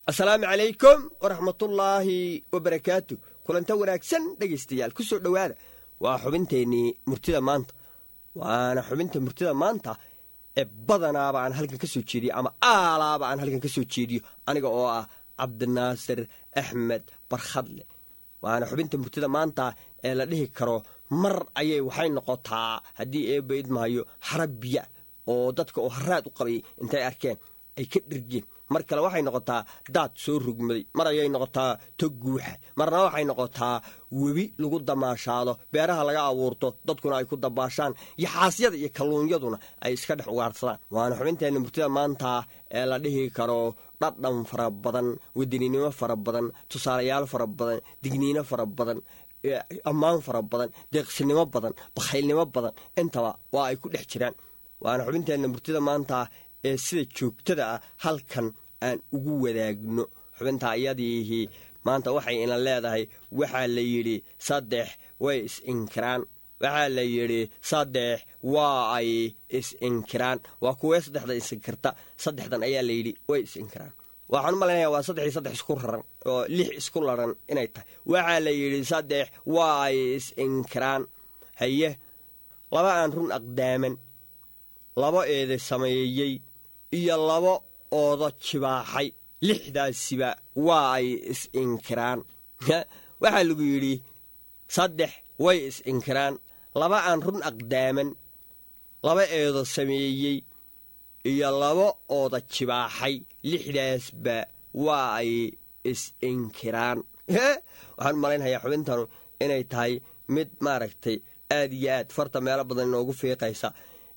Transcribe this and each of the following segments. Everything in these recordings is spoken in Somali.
asalaamu calaykum waraxmatullaahi wabarakaatu kulanta wanaagsan dhegaystayaal ku soo dhowaada waa xubinteennii murtida maanta waana xubinta murtida maanta ee badanaaba aan halkan ka soo jeediyo ama aalaaba aan halkan ka soo jeediyo aniga oo ah cabdinaasir axmed barkhadle waana xubinta murtida maanta ee la dhihi karo mar ayay waxay noqotaa haddii eebba idmahayo xarab biya oo dadka oo haraad u qabay intay arkeen ay ka dhirgeen mar kale waxay noqotaa daad soo rugmaday mar ayay noqotaa tog guuxa marna waxay noqotaa webi lagu damaashaado beeraha laga abuurto dadkuna ay ku dabaashaan yaxaasyada iyo kalluunyaduna ay iska dhex ugaarsadaan waana xubinteenna murtida maanta ee la dhihi karo dhadhan fara badan wadaninimo fara badan tusaalayaal fara badan digniino fara badan ammaan fara badan deeqsinimo badan bakhaylnimo badan intaba waa ay ku dhex jiraan waana xubinteenna murtida maanta ee sida joogtada ah halkan aan ugu wadaagno xubinta iyadiihii maanta waxay ina leedahay waxaa la yidhi saddex way is-inkiraan waxaa la yidhi saddex waa ay is-inkiraan waa kuwee saddexda isinkirta saddexdan ayaa la yidhi way is-inkiraan waxaan u malaynaya waa saddex iyo saddex isku raran oo lix isku laran inay tahay waxaa la yidhi saddex waa ay is-inkiraan haye laba aan run aqdaaman laba eede sameeyey iyo laba oodo jibaaxay lixdaasiba waa ay is-inkiraan waxaa lagu yidhi saddex way is-inkiraan laba aan run aqdaaman laba eedo sameeyey iyo laba ooda jibaaxay lixdaasba waa ay is-inkiraan waxaan u malaynhayaa xubintanu inay tahay mid maaragtay aad iyo aad farta meelo badan inoogu fiiqaysa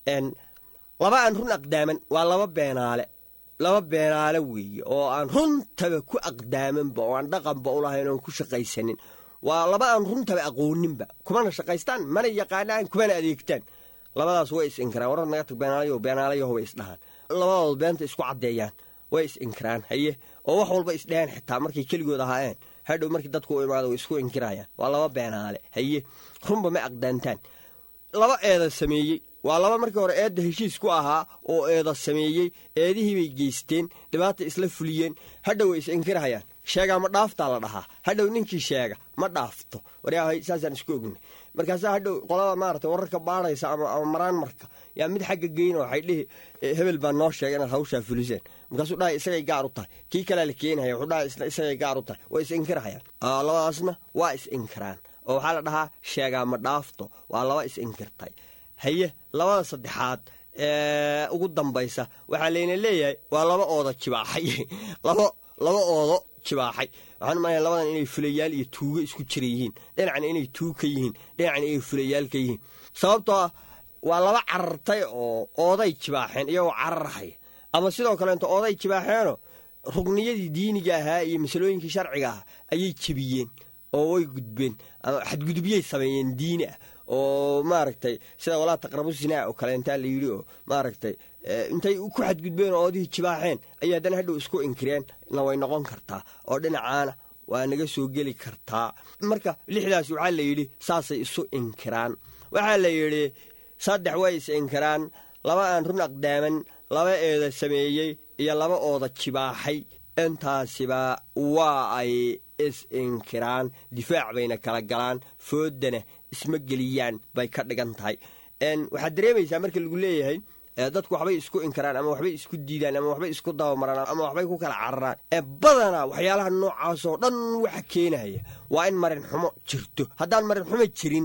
laba aan run aqdaaman waa laba beenaale laba beenaale weeye oo aan runtaba ku aqdaamanba oo aan dhaqanba u lahayn oon ku shaqaysanin waa laba aan runtaba aqooninba kumana shaqaystaan mana yaqaanaan kumana adeegtaan labadaas way is-inkiraan warar naga tag beenaalayo beenaalayaho way isdhahaan labadooda beenta isku caddeeyaan way is-inkiraan haye oo wax walba isdhahaan xitaa markay keligood ahaayeen hadhow markii dadku u imaado way isku inkirayaan waa laba beenaale haye runba ma aqdaantaan laba eeda sameeyey waa laba markii hore eedda heshiis ku ahaa oo eeda sameeyey eedihii bay geysteen dhibaata isla fuliyeen hadhow way is-inkirhayaan sheegaa ma dhaaftaa la dhahaa hadhow ninkii sheega ma dhaafto waryahay saasaan isku ognay markaasaa hadhow qolada maarata wararka baadhaysa ama maraan marka yaa mid xagga geyna waxay dhihi hebel baa noo sheega inaad hawshaa fuliseen markaasuu dhahay isagay gaar u tahay kii kalea la keenaya wuxuu dhahay isna isagay gaar u tahay way is-inkirhayaan labadaasna waa is-inkiraan oo waxaa la dhahaa sheegaa ma dhaafto waa laba is-inkirtay haye labada saddexaad ee ugu dambaysa waxaa layna leeyahay waa laba ooda jibaaxay laba laba oodo jibaaxay waxaan umalaya labadan inay fulayaal iyo tuugo isku jira yihiin dhinacna inay tuug ka yihiin dhinacna inay fulayaal ka yihiin sababtoo ah waa laba carartay oo ooday jibaaxeen iyagoo cararhaya ama sidoo kaleeto ooday jibaaxeenoo rugniyadii diiniga ahaa iyo masalooyinkii sharciga ah ayay jebiyeen oo way gudbeen ama xadgudubyay sameeyeen diini ah oo maaragtay sida walaa taqrabu sinaa oo kaleentaa la yidhi oo maaragtay intay ku xadgudbeen oo oodihii jibaaxeen ayay haddana hadhow isku inkireen na way noqon kartaa oo dhinacaana waa naga soo geli kartaa marka lixdaas waxaa la yidhi saasay isu inkiraan waxaa la yidhi saddex way is inkiraan laba aan run aqdaaman laba eeda sameeyey iyo laba ooda jibaaxay intaasiba waa ay is-inkiraan difaac bayna kala galaan foodana isma geliyaan bay ka dhigan tahay waxaad dareemaysaa marka lagu leeyahay dadku waxbay isku inkiraan ama waxbay isku diidaan ama waxbay isku dabamaraan ama waxbay ku kala cararaan ee badanaa waxyaalaha noocaasoo dhan waxa keenaya waa in marin xumo jirto haddaan marin xumo jirin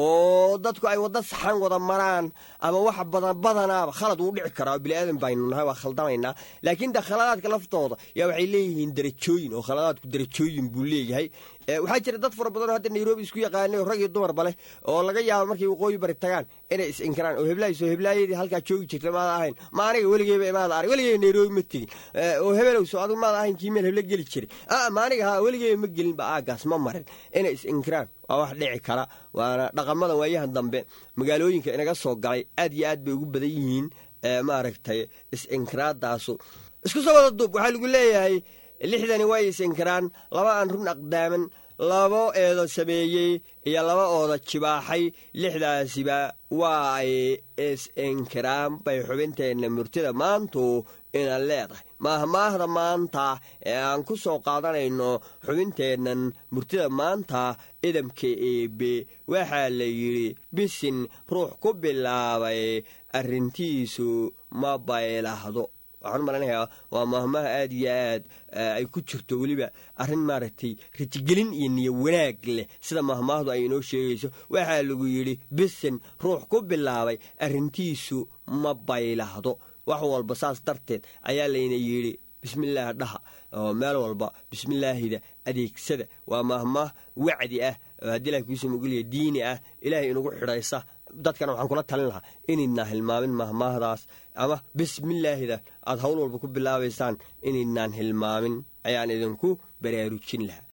oo dadku ay wadda saxan wada maraan ama wax badan badanaaba khalad wuu dhici karaa oo biniaadan baynu nahay waa khaldamaynaa laakiin de khaladaadka laftooda yaa waxay leeyihiin darajooyin oo khaladaadku darajooyin buu leeyahay waxaa jira dad fara badanoo hadda nairobi isku yaqaanay oo rag iyo dumarba leh oo laga yaabo markay waqooyi bari tagaan inay is inkiraan oo heblahays oo heblaayadii halkaa joogi jirta maada ahayn ma aniga weligeyba imaada arag weligeyba nairobi ma tegin oo hebelowso adigu maada ahayn kii meel heble geli jiray ma aniga ha weligeyba ma gelinba aagaas ma marin inay is inkiraan waa wax dhici kara waana dhaqamada waayahan dambe magaalooyinka inaga soo galay aad iyo aad bay ugu badan yihiin maaragtay is-inkiraadaasu isku soo wada duub waxaa lagu leeyahay lixdani way is-inkiraan laba aan run aqdaaman labo eedo sameeyey iyo laba ooda jibaaxay lixdaasiba waa ay is-inkiraan bay xubinteenna murtida maantu ina leedahay maahmaahda maanta ee aan ku soo qaadanayno xubinteennan murtida maanta idamka eebe waxaa la yidhi bisin ruux ku bilaabay arrintiisu ma baylahdo waxaan u malanayaa waa maahmaha aad iyo aad ay ku jirto weliba arrin maaragtay rajigelin iyo niyo wanaag leh sida maahmaahdu ay inoo sheegayso waxaa lagu yidhi bisin ruux ku bilaabay arrintiisu ma baylahdo wax walba saas darteed ayaa layna yidhi bismillaah dhaha oo meel walba bismillaahida adeegsada waa maahmaah wacdi ah oo haddii ilahay kuusoo mogeliya diini ah ilaahay inugu xidhaysa dadkana waxaan kula talin lahaa inaydnaan hilmaamin mahmaahdaas ama bismillaahida aad howl walba ku bilaabaysaan inaydnaan hilmaamin ayaan idinku baraarujin lahaa